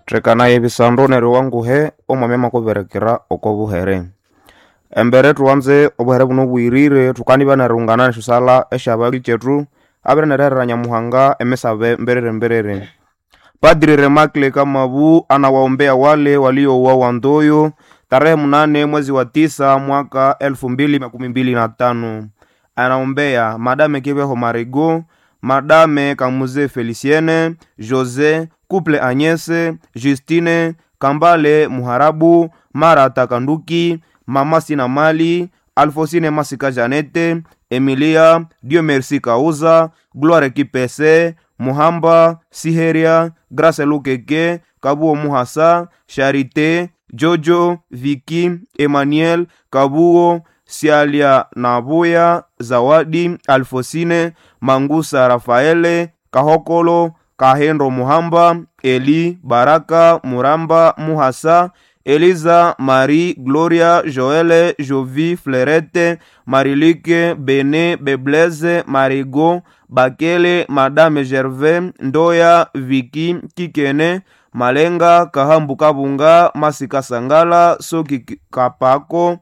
tthekanaye ebisandu neryo wanguhe omwami makuberekera oko buhere embere thuwanze obuhere buno bwirire thukanibya nerilhungana nesyosala esyabali kyethu abere nererera nyamuhanga emisabe mberere mberere padri remakle kamabu anawaombea wale waliouawa Ndoyo tarehe mnane mwezi wa tisa mwaka elfu mbili makumi mbili na tano anaombea madame kibeho marigo madame kamuze feliciene jose couple agnese justine kambale muharabu marata kanduki mama sina mali alfosine masika janete emilia dio merci kauza gloire kipese muhamba siheria grace lukeke kabuo muhasa charite jojo viki emmanuel kabuo sialia nabuya zawadi alfosine mangusa rafaele kahokolo kahendo muhamba eli baraka muramba muhasa eliza marie gloria joele jovi flerete marilike bene bebleze marigo bakele madame gervais ndoya viki kikene malenga kahambu kabunga masika sangala soki kapako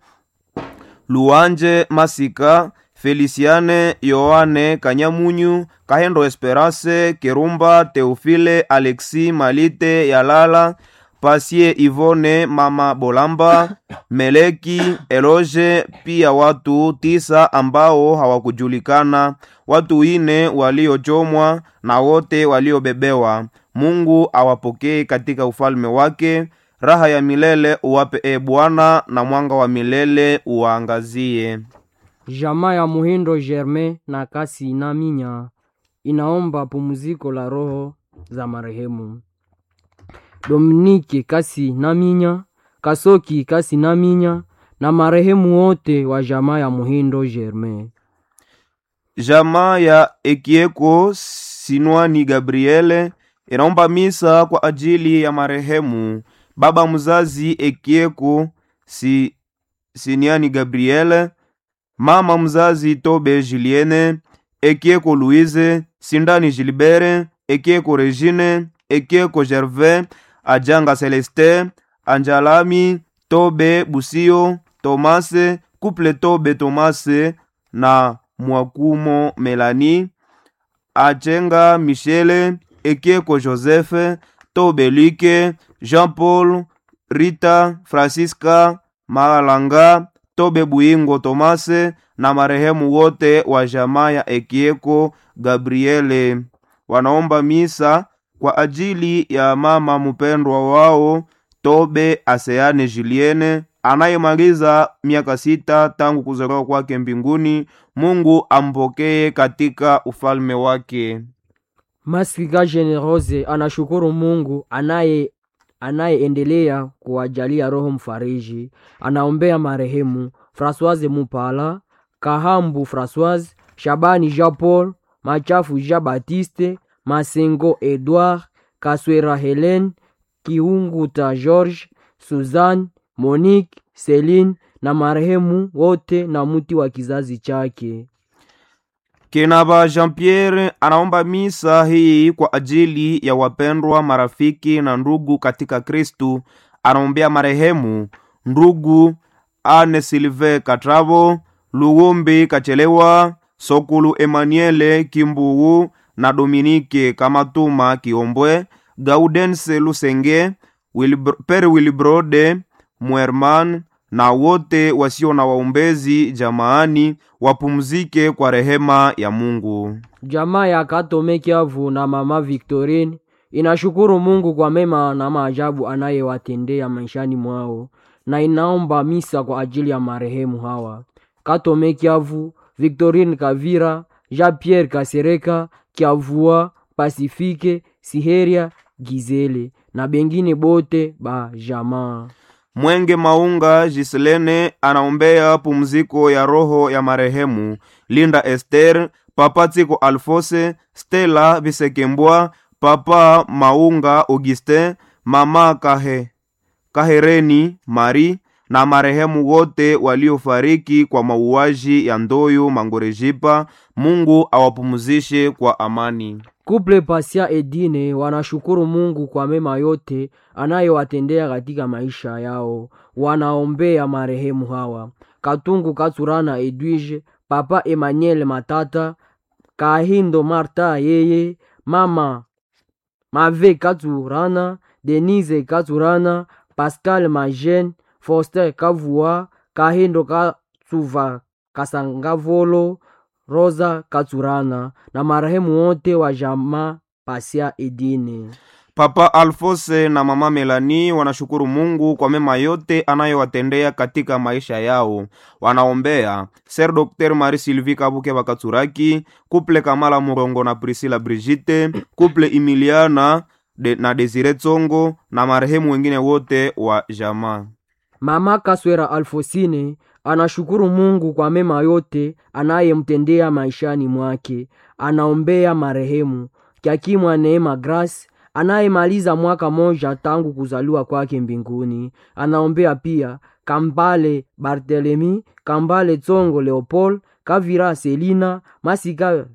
luanje masika felisiane yoane kanyamunyu kahendo esperance kerumba teofile alexi malite yalala pasie ivone mama bolamba meleki eloge pia watu tisa ambao hawakujulikana watu ine waliochomwa na wote waliobebewa mungu awapokee katika ufalme wake raha ya milele uwape e bwana na mwanga wa milele uwaangazie Jamaa ya Muhindo Germain na Kasi Naminya inaomba pumziko la roho za marehemu Dominike Kasi Naminya, Kasoki Kasi Naminya na marehemu wote wa jamaa ya Muhindo Germain. jamaa ya ekieko sinwani gabriele inaomba misa kwa ajili ya marehemu baba mzazi ekieko si, siniani gabriele mama mzazi tobe juliene ekieko louise sindani gilbere ekieko regine ekieko gervais ajanga celeste anjalami tobe busio tomase couple tobe tomase na mwakumo melani achenga michele ekieko joseph tobe luke jean paul rita francisca malanga tobe buyingo tomase na marehemu wote wa jamaa ya ekieko gabriele wanaomba misa kwa ajili ya mama mpendwa wao tobe aseane juliene anayemaliza miaka sita tangu kuzaliwa kwake mbinguni mungu ampokee katika ufalme wake Masika Generose anashukuru Mungu anaye anayeendelea kuwajalia roho mfariji. Anaombea marehemu Françoise Mupala, Kahambu Françoise, Shabani Jean Paul, Machafu Jean Baptiste, Masengo Edouard, Kaswera Helen, Kiunguta George, Suzanne, Monique, Celine na marehemu wote na mti wa kizazi chake. Kinaba Jean Pierre anaomba misa hii kwa ajili ya wapendwa marafiki na ndugu katika Kristu. Anaombea marehemu ndugu Ane Silve Katravo, Luwumbi Kachelewa, Sokulu Emmanuele Kimbuwu na Dominike Kamatuma Kiombwe, Gaudense Lusenge, Wilbr Pere Wilbrode Mwerman na wote wasio na waombezi jamaani wapumzike kwa rehema ya Mungu. Jamaa ya Katome Kiavu na mama Victorine inashukuru Mungu kwa mema na maajabu anayewatendea maishani mwao na inaomba misa kwa ajili ya marehemu hawa: Katome Kiavu, Victorine Kavira, Jean Pierre Kasereka, Kiavua, Pasifike, Siheria, Gizele na bengine bote ba jamaa. Mwenge Maunga Giselene anaombea pumziko ya roho ya marehemu Linda Esther, Papa Tiko Alfose, Stella Bisekembwa, Papa Maunga Augustin, Mama Kahe, Kahereni Marie, na marehemu wote waliofariki kwa mauaji ya Ndoyo Mangorejipa. Mungu awapumzishe kwa amani. Kuple Pasia Edine wanashukuru Mungu kwa mema yote anayowatendea katika maisha yao. Wanaombea marehemu hawa: Katungu Katsurana Edwige, Papa Emmanuel Matata, Kahindo Marta yeye, Mama Mave Katsurana, Denise Katsurana, Pascal Majen, Foster Kavua, Kahindo Katsuva Kasangavolo, Rosa Katsurana na marehemu wote wa jamaa Pasia Edine. Papa Alfose na mama Melani wanashukuru Mungu kwa mema yote anayowatendea katika maisha yao. Wanaombea Ser Dr. Marie Sylvie Kabuke Bakatsuraki, Kuple Kamala Murongo na Priscilla Brigitte, Kuple Emiliana de, na Desire Tsongo na marehemu wengine wote wa jamaa. Mama Kaswera Alfosine anashukuru Mungu kwa mema yote anayemtendea maishani mwake. Anaombea marehemu Kyakimwa Neema Grace anayemaliza mwaka moja tangu kuzaliwa kwake mbinguni. Anaombea pia Kambale Barthelemy, Kambale Tsongo Leopold, Kavira Selina, Masika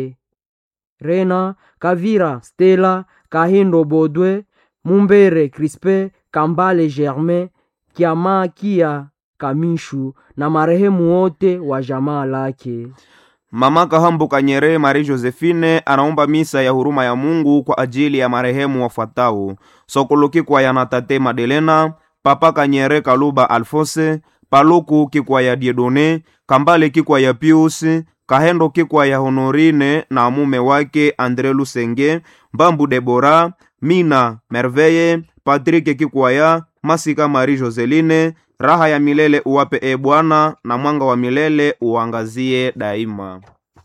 Verena, Kavira Stella, Kahindo Bodwe, Mumbere Crispe, Kambale Germain, Kiamakia Kamishu na marehemu wote wa jamaa lake. Mama Kahambu Kanyere Marie Josephine anaomba misa ya huruma ya Mungu kwa ajili ya marehemu wafuatao: Sokoloki kwa ya Natate Madelena, Papa Kanyere Kaluba Alfose, Paluku kikwa ya Diedone, Kambale kikwa ya Pius, Kahendo kikwa ya Honorine na mume wake Andre Lusenge, Mbambu Debora, Mina Merveye, Patrike kikwa ya Masika Marie Joseline, raha ya milele uwape e Bwana, na mwanga wa milele uangazie daima.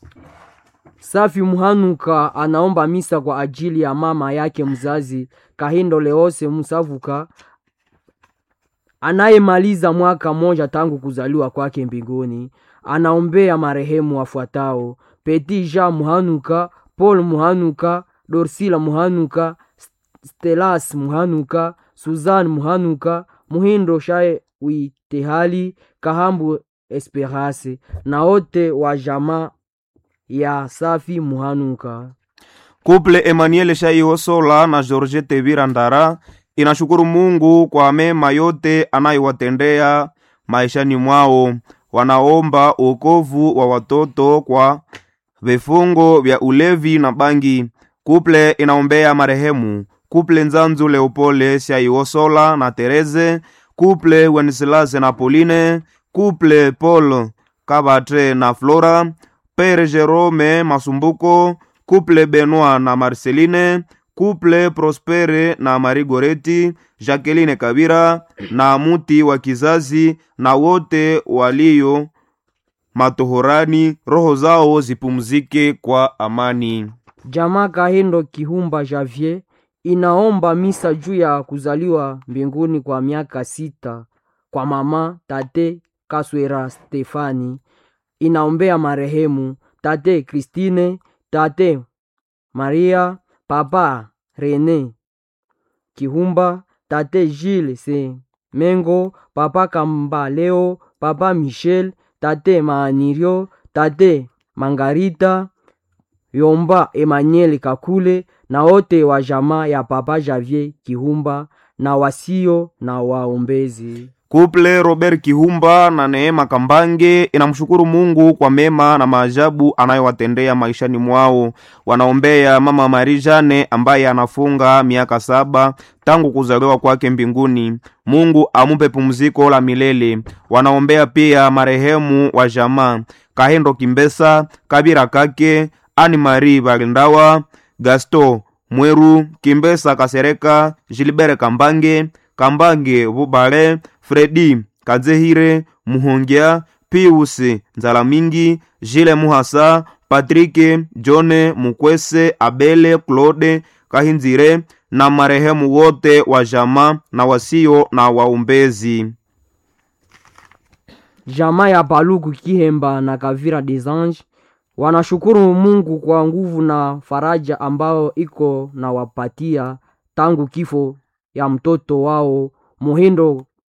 Safi Muhanuka anaomba misa kwa ajili ya mama yake mzazi Kahindo Leose Musavuka anayemaliza mwaka moja tangu kuzaliwa kwake mbinguni. Anaombea marehemu wafuatao: Petit Jean Muhanuka, Paul Muhanuka, Dorsila Muhanuka, Stelas Muhanuka, Suzanne Muhanuka, Muhindo Shae Witehali, Kahambu Esperance na wote wa jamaa ya Safi Muhanuka. Kuple Emmanuel Shaihosola na Georgette Virandara inashukuru Mungu kwa mema yote anayowatendea maishani mwao. Wanaomba uokovu wa watoto kwa vifungo vya ulevi na bangi. Kuple inaombea marehemu Kuple Nzanzu Leopole Shaihosola na Tereze, Kuple Wenceslas na Pauline, Kuple Paul Kabatre na Flora, Pere Jerome Masumbuko, Kuple Benoit na Marceline, Kuple Prospere na Marie Goreti, Jacqueline Kabira na Muti wa kizazi na wote walio matohorani, roho zao zipumzike kwa amani. Jamaa Kahindo Kihumba Javier inaomba misa juu ya kuzaliwa mbinguni kwa miaka sita kwa mama tate Kaswera Stefani. Inaombea marehemu tate Christine, tate Maria, papa Rene Kihumba, tate Gilles Se Mengo, papa Kambaleo, papa Michel, tate Maanirio, tate Mangarita Yomba Emmanuel Kakule na wote wa jamaa ya papa Javier Kihumba na wasio na waombezi. Kuple Robert Kihumba na Neema Kambange inamshukuru Mungu kwa mema na maajabu anayowatendea maishani mwao. Wanaombea mama Marie Jane ambaye anafunga miaka saba tangu kuzaliwa kwake mbinguni. Mungu amupe pumziko la milele. Wanaombea pia marehemu wa jamaa Kahendo Kimbesa, Kabira Kake, Ani Marie Balindawa, Gasto Mweru, Kimbesa Kasereka, Gilbert Kambange, Kambange Bubale, Fredi Kadzehire, Muhongia, Pius Nzalamingi, Jile Muhasa, Patrike Jone Mukwese, Abele Claude Kahinzire na marehemu wote wa jamaa na wasio na waombezi. Jamaa ya Paluku Kihemba na Kavira des Anges wanashukuru Mungu kwa nguvu na faraja ambayo iko na wapatia tangu kifo ya mtoto wao Muhindo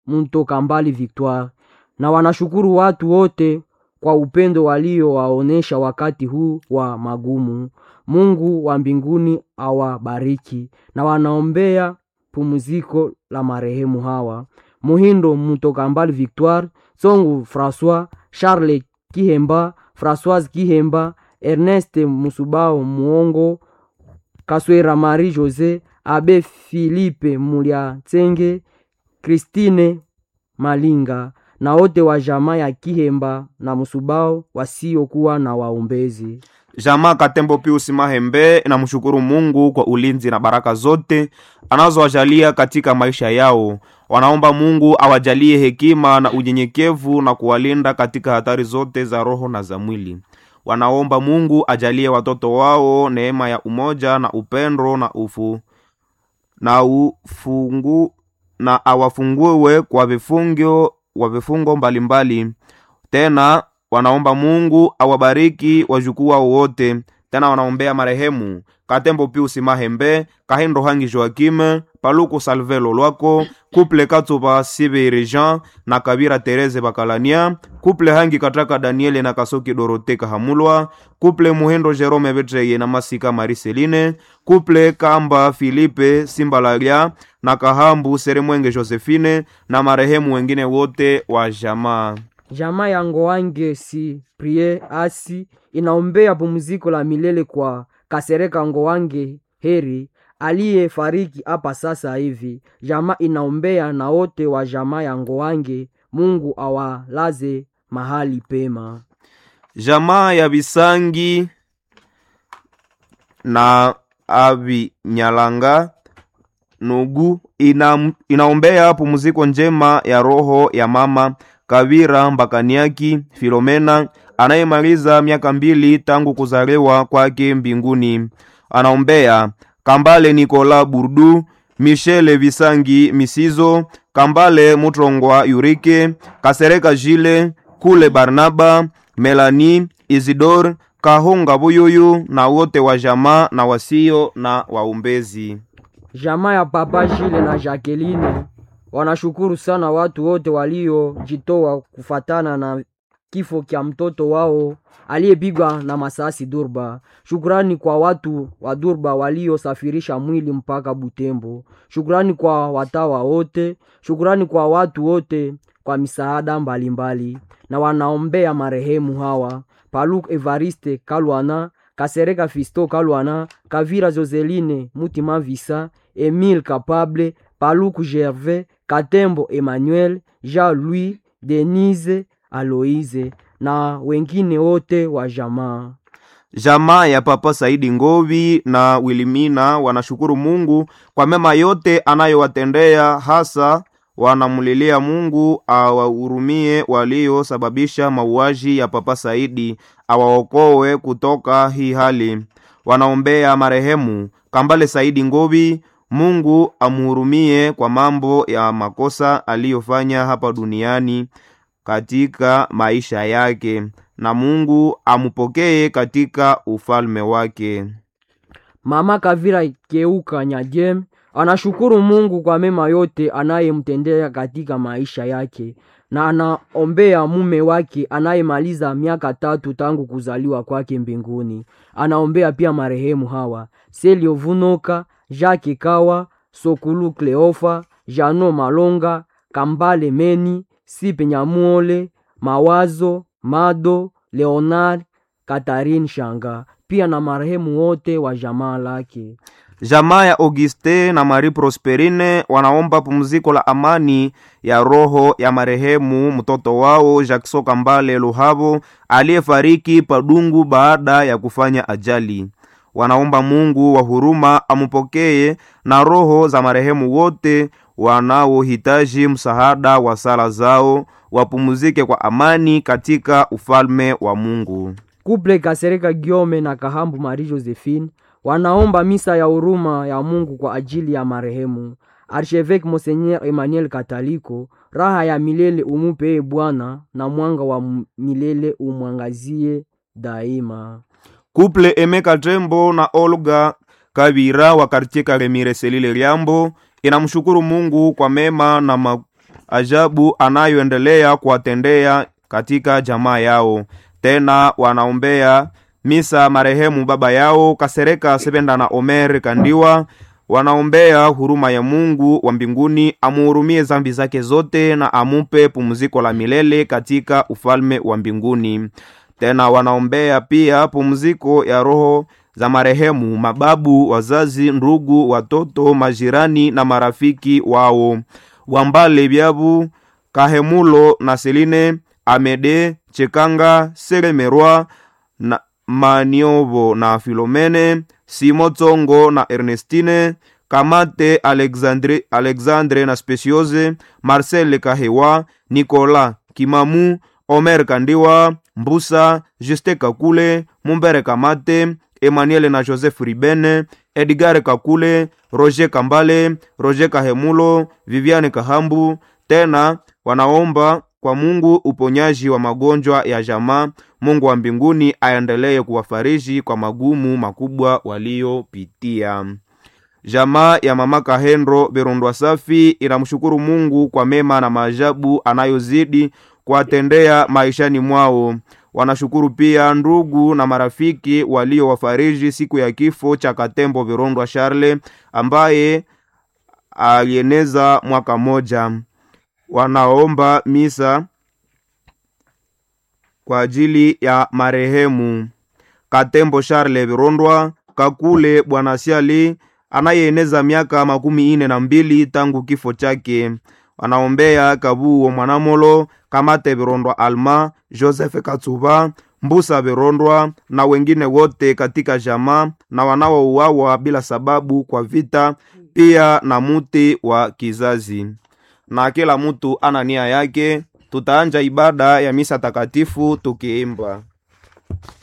Mtoka Mbali Victoire, na wanashukuru watu wote kwa upendo waliowaonesha wakati huu wa magumu. Mungu wa mbinguni awabariki, na wanaombea pumziko la marehemu hawa: Muhindo Mtoka Mbali Victoire, Songu François, Charles Kihemba, Françoise Kihemba, Ernest Musubao Muongo, Kaswera Marie Jose, Abe Philippe Muliatsenge, Christine Malinga na wote wa jamaa ya Kihemba na Musubao wasiokuwa na waombezi. Jamaa Katembo Pius Mahembe inamshukuru Mungu kwa ulinzi na baraka zote anazowajalia katika maisha yao. Wanaomba Mungu awajalie hekima na unyenyekevu na kuwalinda katika hatari zote za roho na za mwili. Wanaomba Mungu ajalie watoto wao neema ya umoja na upendo na ufu na ufungu na awafungue kwa vifungo wa vifungo mbalimbali. Tena wanaomba Mungu awabariki wajukuu wao wote. Tena wanaombea marehemu Katembo Pius Mahembe, Kahindo Hangi Joakim, Paluku Salvelo Lwako, Kuple Katsuba Sibiri Jean na Kabira Tereze Bakalania, Kuple Hangi Kataka Daniele na Kasoki Dorote Kahamulwa, Kuple Muhendo Jerome Betreye na Masika Mariseline, Kuple Kamba Filipe Simbalalia na Kahambu Seremwenge Josephine na marehemu wengine wote wa jamaa. Jamaa ya Ngoange si prie asi inaombea pumziko la milele kwa Kasereka Ngoange Heri aliyefariki hapa sasa hivi. Jamaa inaombea na wote wa jamaa ya Ngoange, Mungu awalaze mahali pema. Jamaa ya Bisangi na Abinyalanga Nugu ina, inaombea pumziko njema ya roho ya mama Kavira Mbakaniaki Filomena anayemaliza miaka mbili tangu kuzaliwa kwake mbinguni. Anaombea Kambale Nikola Burdu, Michele Visangi Misizo, Kambale Mutrongwa Yurike, Kasereka Jile, Kule Barnaba, Melani Isidor, Kahunga Buyuyu na wote wa jamaa na wasio na waumbezi. Jamaa ya Papa Jile na Jacqueline wanashukuru sana watu wote waliojitoa kufatana na kifo kya mtoto wao aliyepigwa na masasi Durba. Shukrani kwa watu wa Durba waliosafirisha mwili mpaka Butembo. Shukrani kwa watawa wote, shukrani kwa watu wote kwa misaada mbalimbali, na wanaombea marehemu hawa: Paluk Evariste Kalwana, Kasereka Fisto Kalwana, Kavira Joseline Mutima Visa, Emile Kapable, Paluku Gervais, Katembo Emmanuel, Jean-Louis, Denise Aloise na wengine wote wa jamaa. Jamaa ya Papa Saidi Ngovi na Wilimina wanashukuru Mungu kwa mema yote anayowatendea, hasa wanamlilia Mungu awahurumie waliosababisha mauaji ya Papa Saidi, awaokoe kutoka hii hali. Wanaombea marehemu Kambale Saidi Ngovi, Mungu amhurumie kwa mambo ya makosa aliyofanya hapa duniani katika maisha yake, na Mungu amupokee katika ufalme wake. Mama Kavira Keuka Nyajem anashukuru Mungu kwa mema yote anayemtendea katika maisha yake na anaombea mume wake anayemaliza miaka tatu tangu kuzaliwa kwake mbinguni. Anaombea pia marehemu hawa Selio Vunoka, Jacques Kawa, Sokulu Kleofa, Jano Malonga, Kambale Meni, Sipe Nyamuole, Mawazo, Mado, Leonard, Katarine Shanga, pia na marehemu wote wa jamaa lake. Jamaa ya Auguste na Marie Prosperine wanaomba pumziko la amani ya roho ya marehemu mtoto wao Jackson Kambale Luhavo aliyefariki Padungu baada ya kufanya ajali. Wanaomba Mungu wa huruma amupokee na roho za marehemu wote wanaohitaji msaada wa sala zao wapumzike kwa amani katika ufalme wa Mungu. Kuple Kasereka Giome na Kahambu Marie Josephine wanaomba misa ya huruma ya Mungu kwa ajili ya marehemu Archevêque Monseigneur Emmanuel Kataliko. Raha ya milele umupe Bwana, na mwanga wa milele umwangazie daima. Kuple Emeka Tembo na Olga Kabira wa kartie Karemire Selile Liambo inamshukuru Mungu kwa mema na ma ajabu anayoendelea kuwatendea katika jamaa yao. Tena wanaombea misa marehemu baba yao Kasereka Sebenda na Omer Kandiwa. Wanaombea huruma ya Mungu wa mbinguni amuhurumie zambi zake zote na amupe pumziko la milele katika ufalme wa mbinguni. Tena wanaombea pia pumziko ya roho za marehemu mababu, wazazi, ndugu, watoto, majirani na marafiki wao Wambale Byabu, Kahemulo na Seline, Amede, Chekanga, Selemerwa na Maniovo na Filomene, Simo Tsongo na Ernestine, Kamate Alexandre, Alexandre na Speciose, Marcel Kahewa, Nicolas Kimamu, Omer Kandiwa, Mbusa, Juste Kakule, Mumbere Kamate, Emmanuel na Joseph Ribene, Edgar Kakule, Roger Kambale, Roger Kahemulo, Viviane Kahambu. Tena wanaomba kwa Mungu uponyaji wa magonjwa ya jamaa. Mungu wa mbinguni aendelee kuwafariji kwa magumu makubwa waliopitia. Jamaa ya mama Kahendro Berondwa Safi inamshukuru Mungu kwa mema na maajabu anayozidi kuwatendea maishani mwao. Wanashukuru pia ndugu na marafiki waliowafariji siku ya kifo cha Katembo Virondwa Charle ambaye alieneza mwaka moja. Wanaomba misa kwa ajili ya marehemu Katembo Charle Virondwa Kakule Bwana Siali anayeeneza miaka makumi ine na mbili tangu kifo chake. Wanaombea Kabuo Mwanamolo, Kamate Virondwa Alma, Joseph Katsuba, Mbusa Virondwa na wengine wote katika jamaa na wanaouawa bila sababu kwa vita, pia na muti wa kizazi. Na kila mtu ana nia yake. Tutaanja ibada ya misa takatifu tukiimba